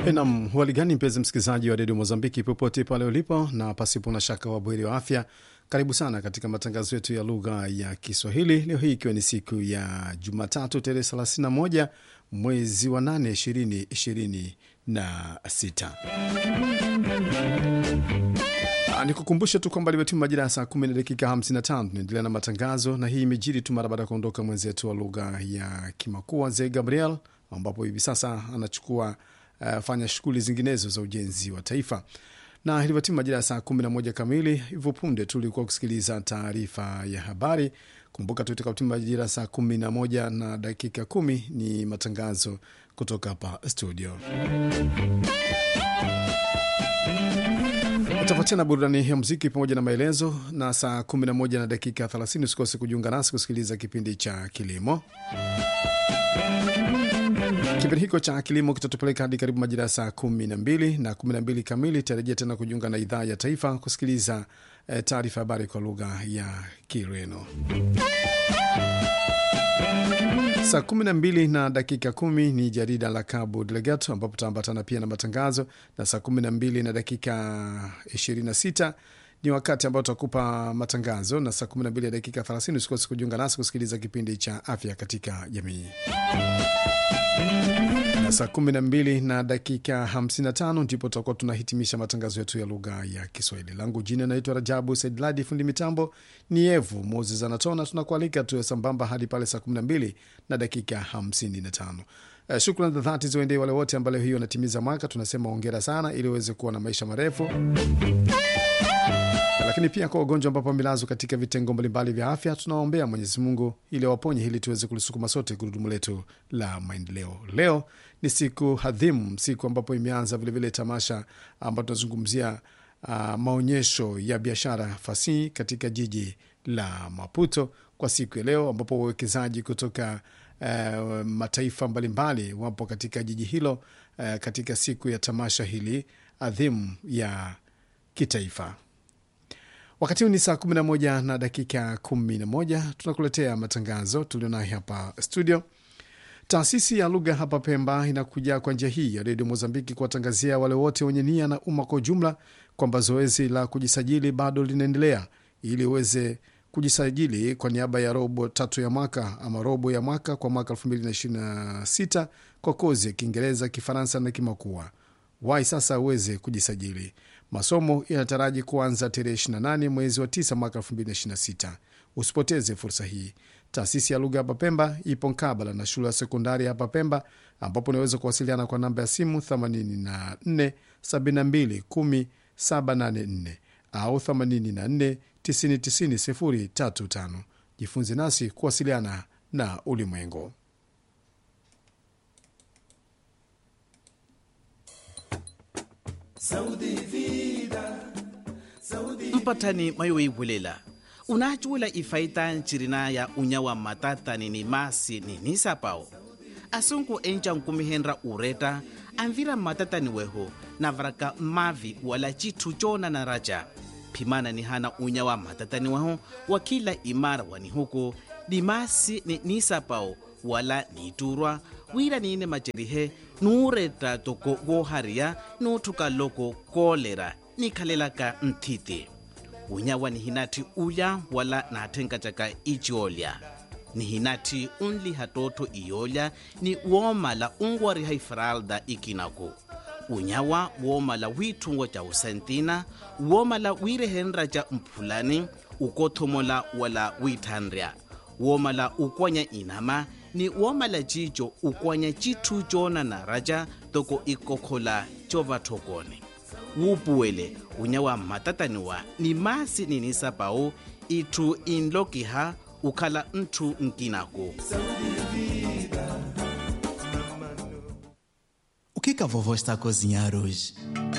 Nam hali gani, mpenzi msikilizaji wa redio Mozambiki popote pale ulipo, na pasipo na shaka wabweri wa afya, karibu sana katika matangazo yetu ya lugha ya Kiswahili leo hii ikiwa ni siku ya Jumatatu tarehe 31 mwezi wa 8 2026. Ni kukumbusha tu kwamba limetima majira ya saa 10 na dakika 55. Tunaendelea na matangazo, na hii imejiri tu mara baada ya kuondoka mwenzetu wa lugha ya Kimakua Ze Gabriel, ambapo hivi sasa anachukua uh, fanya shughuli zinginezo za ujenzi wa taifa na ilivyotima majira ya saa 11 kamili hivyo punde tulikuwa kusikiliza taarifa ya habari. Kumbuka tu itakapotima majira ya saa 11 na dakika kumi ni matangazo kutoka hapa studio. Utapatia na burudani ya muziki pamoja na maelezo, na saa 11 na dakika 30 usikose kujiunga nasi kusikiliza kipindi cha kilimo. Kipindi hiko cha kilimo kitatupeleka hadi karibu majira ya saa kumi na mbili na kumi na mbili kamili. Tarejea tena kujiunga na idhaa ya taifa kusikiliza eh, taarifa habari kwa lugha ya Kireno. Saa kumi na mbili na dakika kumi ni jarida la Cabo Delgado ambapo tutaambatana pia na matangazo, na saa kumi na mbili na dakika ishirini na sita ni wakati ambao tutakupa matangazo, na saa kumi na mbili na dakika 30 usikose kujiunga nasi kusikiliza kipindi cha afya katika jamii na saa 12 na dakika 55 ndipo tutakuwa tunahitimisha matangazo yetu ya lugha ya Kiswahili. Langu jina naitwa Rajabu Saidladi, fundi mitambo ni Evu Moses Anatona. Tunakualika tuwe sambamba hadi pale saa 12 na dakika 55. Uh, shukran za dhati ziwaendee wale wote ambao leo hiyo wanatimiza mwaka. Tunasema ongera sana, ili uweze kuwa na maisha marefu lakini pia kwa wagonjwa ambapo wamelazwa katika vitengo mbalimbali vya afya, tunawaombea Mwenyezi Mungu ili awaponye, ili tuweze kulisukuma sote gurudumu letu la maendeleo. Leo ni siku hadhimu, siku ambapo imeanza vilevile tamasha ambapo tunazungumzia uh, maonyesho ya biashara fasihi katika jiji la Maputo kwa siku ya leo, ambapo wawekezaji kutoka uh, mataifa mbalimbali wapo katika jiji hilo uh, katika siku ya tamasha hili adhimu ya kitaifa. Wakati huu ni saa 11 na dakika 11, tunakuletea matangazo tulionayo hapa studio. Taasisi ya lugha hapa Pemba inakuja kwa njia hii ya redio Mozambiki kuwatangazia wale wote wenye nia na umma kwa ujumla kwamba zoezi la kujisajili bado linaendelea ili uweze kujisajili kwa niaba ya robo tatu ya mwaka ama robo ya mwaka kwa mwaka 2026 kwa kozi ya Kiingereza, Kifaransa na Kimakua. Wai sasa uweze kujisajili. Masomo yanataraji kuanza tarehe 28 mwezi wa 9 mwaka 2026. Usipoteze fursa hii. Taasisi ya lugha hapa Pemba ipo mkabala na shule ya sekondari hapa Pemba, ambapo unaweza kuwasiliana kwa namba ya simu 84 72 10 784 au 84 90 035. Jifunze nasi kuwasiliana na ulimwengu. mpatani mayoibulela unachuula ifaita ncirina ya unyawa matatani ni masi ni nisapao asunku enca nkumihenra ureta anvira matatani weho navaraka mavi wala citu cona na raja phimana ni hana unyawa matatani weho wa kila imara wani huku ni masi ni nisapao wala niturwa wira niine macerihe nuureta toko wohariya nuuthuka loko koolera nikhalelaka nthiti unyawa ni hinati uya wala naathenkatyaka iciolya ni hinati unliha tootho iyolya ni woomala unwariha ifralda ikinaku unyawa woomala wiithungo ca usentina woomala wiirehenra ca mphulani ukothomola wala wiithanrya woomala ukwanya inama ni woomala cico ukwanya cithu coona na raja toko ikokhola covathokone wuupuwele unyawa mmatataniwa ni masi ninisapau itthu inlokiha ukhala nthu nkinako O que que a vovó está a cozinhar hoje?